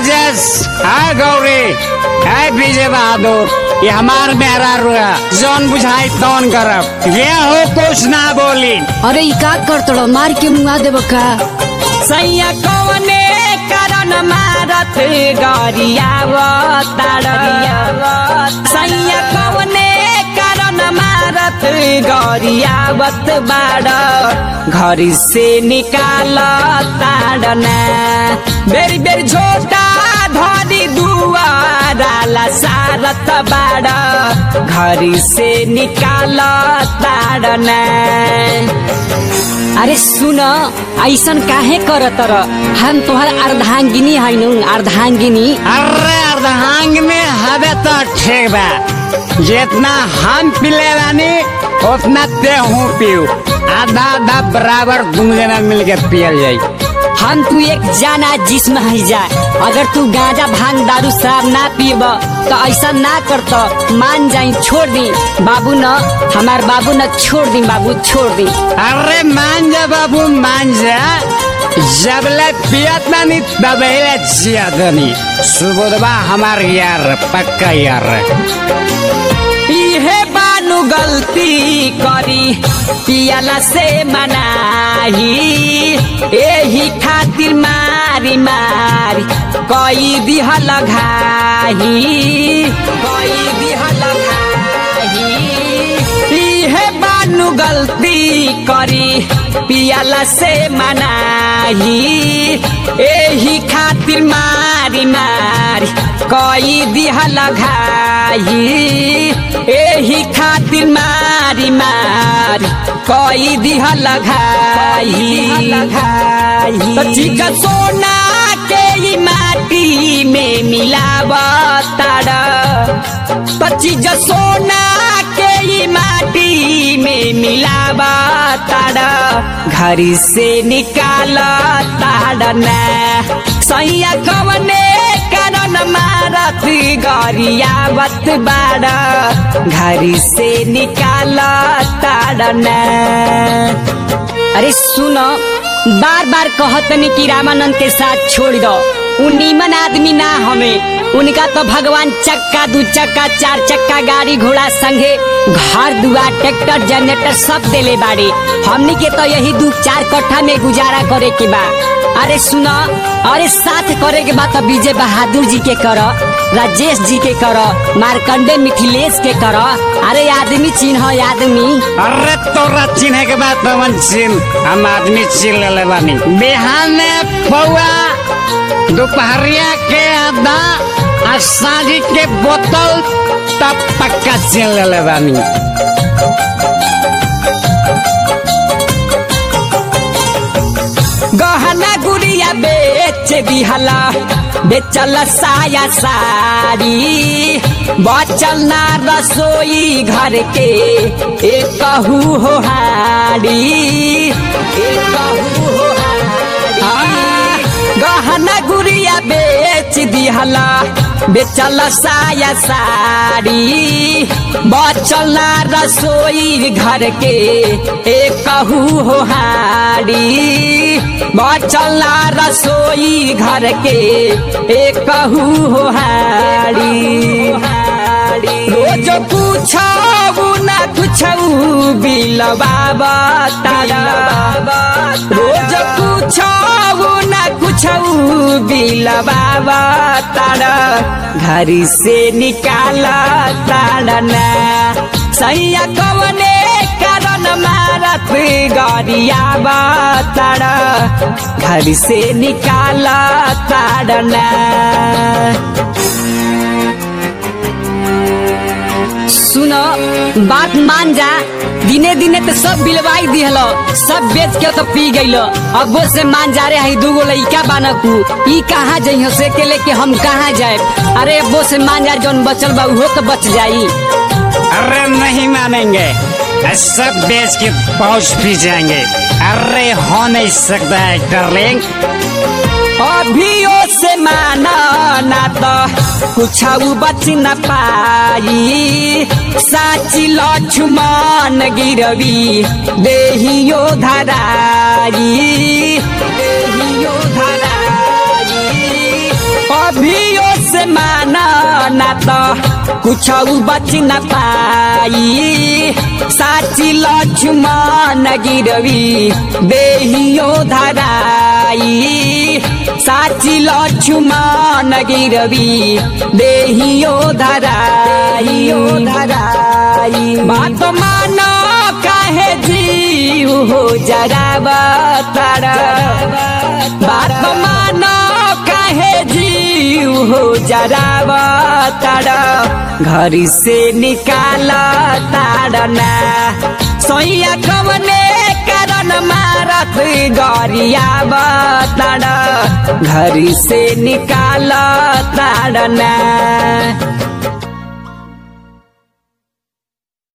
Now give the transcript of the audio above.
राजेश है गौरी है विजय बहादुर ये हमार मेहरा रुआ जौन बुझाई तौन करब ये हो कुछ ना बोली अरे ई का करतड़ो मार के मुआ देब का सैया कौने कारण मारत गरियावतार सैया कौने कारण मारत गरियावत बाड घर से निकाल ताडना बेरी बेरी झोटा धरी दुआराला सारत बाड घर से निकाल ताडना अरे सुन ऐसन काहे करत र हम तोहर अर्धांगिनी हैनु अर्धांगिनी अरे अर्धांग में हवे तो ठीक बा जितना हम पिले बानी उतना ते हूँ पीऊ आधा आधा बराबर दोनों जना मिल के पियल जाई हम तू एक जाना जिस्म है जा अगर तू गांजा भांग दारू शराब ना पीब तो ऐसा ना करत मान जाई छोड़ दी बाबू न हमार बाबू न छोड़ दी बाबू छोड़ दी अरे मान जा बाबू मान जा जबले पियत नानी तबले जियत नहीं सुबोधबा हमार यार पक्का यार इहे बानु गल्ती करी पियाला से मनाही एही खातिर मारी मारी कई दिहल घाही कई दिहल घाही इहे बानु गल्ती करी पियाला से मनाही एही खातिर मारी मारी कई दिहल घाही एही खातिर मारी मारी कई दिहल घाही तो चिका सोना के ई माटी में मिलावताड़ पचीज सोना के ई माटी में मिलावताड़ घरी से निकाल ताड़ना सैया कवने कारण मारत गरियावत बाड़ घरी से निकाल ताड़ना अरे सुन बार बार कहतनी कि रामानंद के साथ छोड़ दो उ नीमन आदमी ना हमें उनका तो भगवान चक्का दू चक्का चार चक्का गाड़ी घोड़ा संगे घर दुआर ट्रैक्टर जनरेटर सब देले बाड़ी हमनी के तो यही दू चार कट्ठा में गुजारा करे के बा अरे सुन अरे साथ करे के बा तो विजय बहादुर जी के कर राजेश जी के कर मार्कंडे मिथिलेश के कर अरे आदमी चिन्ह आदमी अरे तोरा चिन्हे के बाद पवन चिन्ह हम आदमी चिन्ह ले बानी बिहान में पौआ दोपहरिया के आधा आ साझी के बोतल तब पक्का चिन्ह ले बानी गहना गुड़िया बेच दिहला बेचल साया साड़ी बचल ना रसोई घर के एक कहू हो हाड़ी एक कहू हो हाड़ी गहना गुड़िया बेच दिहला बेचल साया साड़ी बचल ना रसोई घर के एक कहू हो हाड़ी बचल ना रसोई घर के एक कहू हो हाड़ी रोज पूछऊ ना कुछऊ बिलबाबा तारा रोज पूछऊ ना कुछऊ बिलबाबा तारा घरी से निकाला ताड़ना सैया कवने कारण मारत गरियाबा तारा घर से निकाला ताड़ना सुन बात मान जा दिने दिने तो सब बिलवाई दिहल सब बेच के तो पी गईल अब वो से मान जा रे हई दूगो लइका बानकू ई कहाँ जइहो से के लेके हम कहाँ जाए अरे अब वो से मान जा जौन बचल बा उहो तो बच जाई अरे नहीं मानेंगे सब बेच के पहुंच भी जाएंगे अरे हो नहीं सकता है डार्लिंग अभियो से माना ना तो कुछ बच न पाई साची लक्ष्मण गिरवी देहियो धराई देहियो धराई अभियो से माना ना तो कुछ बच न पाई साची लक्ष्मण गिरवी देहियो धराई साची लक्ष्मण गिरवी देहियो धराई धराई बात मानो काहे जीव हो जरा तारा बात मानो काहे जीव हो जरा तारा घर से निकाल तारना सोया कवने कारण मारत गरिया तारा घर से निकाल तारना